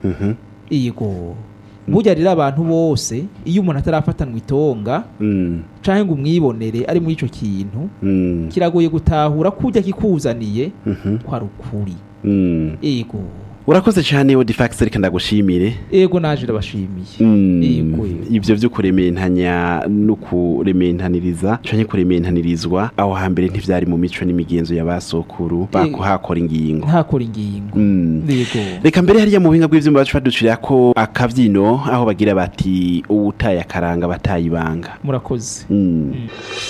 Mhm. yego burya rero abantu bose iyo umuntu atarafatanwa itonga Mm. canke ngo umwibonere ari muri ico kintu Mm. kiragoye gutahura kurya kikuzaniye Mhm. ko ari ukuri Mm. yego urakoze cyane odifax reka ndagushimire yego naje ndabashimiye Mm. Yego, yego. ivyo vyo kurementanya no kurementaniriza canke kurementaниrizwa aho hambere ntivyari mu mico n'imigenzo ya basokuru bakuhakora ingingo ntakora ingingo Mm. yego reka mbere hariya mu buhinga bw'ivyuma bacu baducira ko akavyino aho bagira bati uwutaye akaranga bataye ibanga murakoze Mm. Mm.